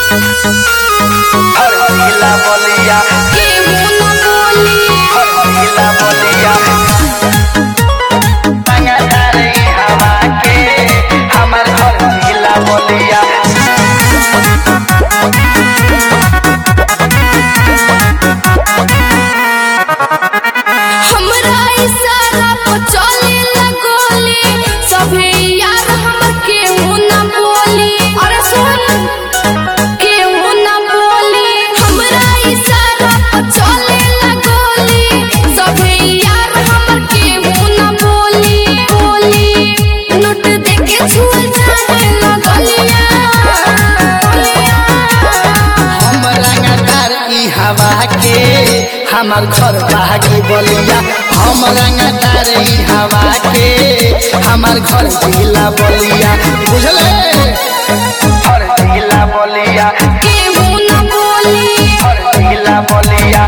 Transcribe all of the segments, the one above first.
हर जिला बलिया केहू न बोली हर जिला बलिया संगदार ई हवा के हमर हर जिला बलिया हमरा इशारा पर चले लगोली सभे यार हमर केहू न बोली अरे सुन केहू न बोली हमरा इशारा पर चले लगोली सभे यार हमर केहू न बोली बोली नोट देके छुए जाने लगलिया हम रंगदार ई हवा के हमर घर बागी बलिया हम रंगदार ई हवा के हमर घर जिला बलिया बुझले हर जिला बलिया केहू न बोली हर जिला बलिया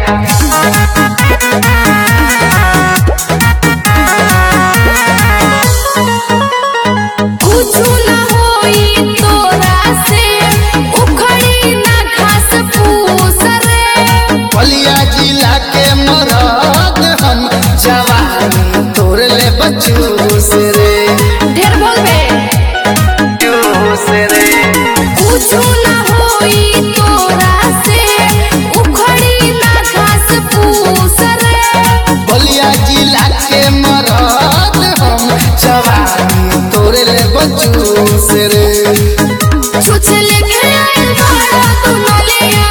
कुछु न होई तोरा से उखड़ी न घास फूस रे बलिया जिला के मरद हम जवानी तोड़ ले बचूस रे ढेर बोलबे चूस रे कुछु न होई तोरा से उखड़ी न घास फूस रे बलिया जिला के मरद हम जवानी तोड़ ले बचूस रे छुछ लेके आइल बाड़ा तू नलिया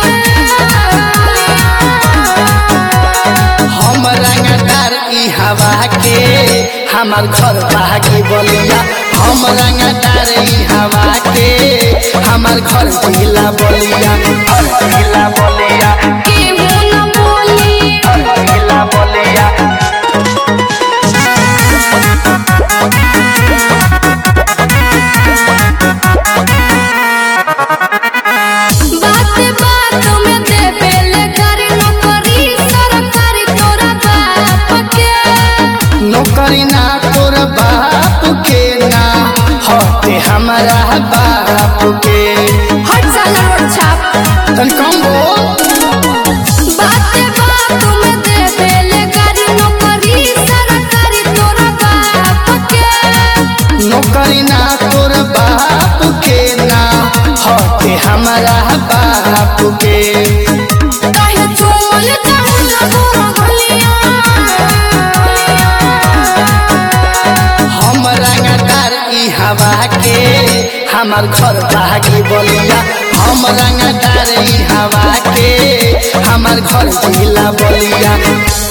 हम रंगदार ई हवा के हमर घर बागी बलिया हम रंगदार ई हवा के हमर घर जिला बलिया हर जिला बलिया केहू न बोली हर जिला बलिया बात बात में देबेले कर नौकरी सरकारी तोरा बाप के नौकरी ना तोर बाप के ना हटे हमारा बाप के हट साला मोर छाप तन कम बोल बात बात में देबेले कर नौकरी सरकारी तोरा बाप के नौकरी ना तोर बाप के ना हटे हमारा बाप के काहे चोल जाऊं लगो गलिया हम रंगदार ई हवा के हमर घर बागी बलिया हम रंगदार ई हवा के हमर घर जिला बलिया